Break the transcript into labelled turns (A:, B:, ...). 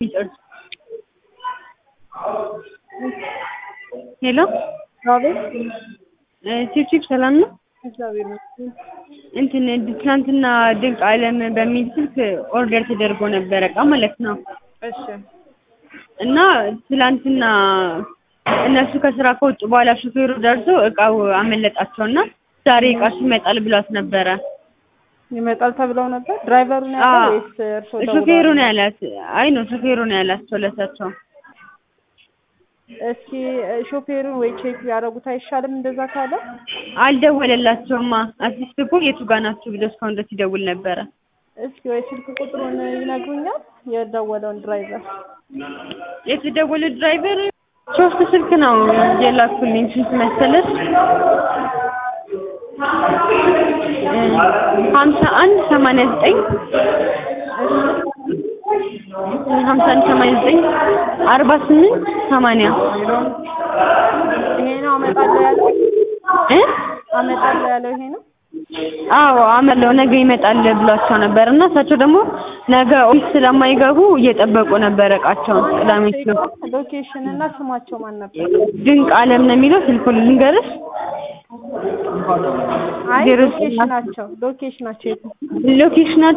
A: የሚጨርሱ ሄሎ
B: አቤት
A: ቺፕቺፕ ሰላም ነው?
B: እግዚአብሔር ይመስገን።
A: እንትን ትናንትና ድንቅ ዓለም በሚል ስልክ ኦርደር ተደርጎ ነበረ እቃ ማለት ነው።
B: እሺ
A: እና ትላንትና እነሱ ከስራ ከወጡ በኋላ ሹፌሩ ደርሶ እቃው አመለጣቸውና ዛሬ እቃሽ ይመጣል ብሏት ነበረ።
B: ይመጣል ተብለው ነበር። ድራይቨሩ ነው ያለው
A: አዎ።
B: ወይስ እርሶ
A: ሹፌሩ ነው ያላት። አይ ነው ሹፌሩ ነው ያላቸው ለሳቸው።
B: እስኪ ሾፌሩን ወይ ቼክ ቢያደርጉት አይሻልም? እንደዛ ካለ
A: አልደወለላቸውማ። አትሊስት እኮ የቱ ጋ ናችሁ ብሎ እስካሁን ድረስ ይደውል ነበረ።
B: እስኪ ወይ ስልክ ቁጥሩን ይነግሩኛል? የደወለውን ድራይቨር
A: የተደወለ ድራይቨር ሶስት ስልክ ነው የላኩልኝ። ስንት መሰለሽ? ሀምሳ አንድ ሰማንያ ዘጠኝ ሀምሳ አንድ ሰማንያ ዘጠኝ አርባ ስምንት ሰማንያ
B: ይሄ ነው አመጣለሁ ያለው
A: እ
B: አመጣለሁ ያለው ይሄ ነው።
A: አዎ አመለው ነገ ይመጣል ብሏቸው ነበር እና እሳቸው ደግሞ ነገ ኦፊስ ስለማይገቡ እየጠበቁ ነበር እቃቸውን ቅዳሜ ስለ
B: ሎኬሽን እና ስማቸው ማን ነበር?
A: ድንቅ ዓለም ነው የሚለው ስልኩን ልንገርሽ
B: አይ
A: ዜሮ
B: ሎኬሽናቸው ሎኬሽናቸው የት ነው?
A: ሎኬሽናቸው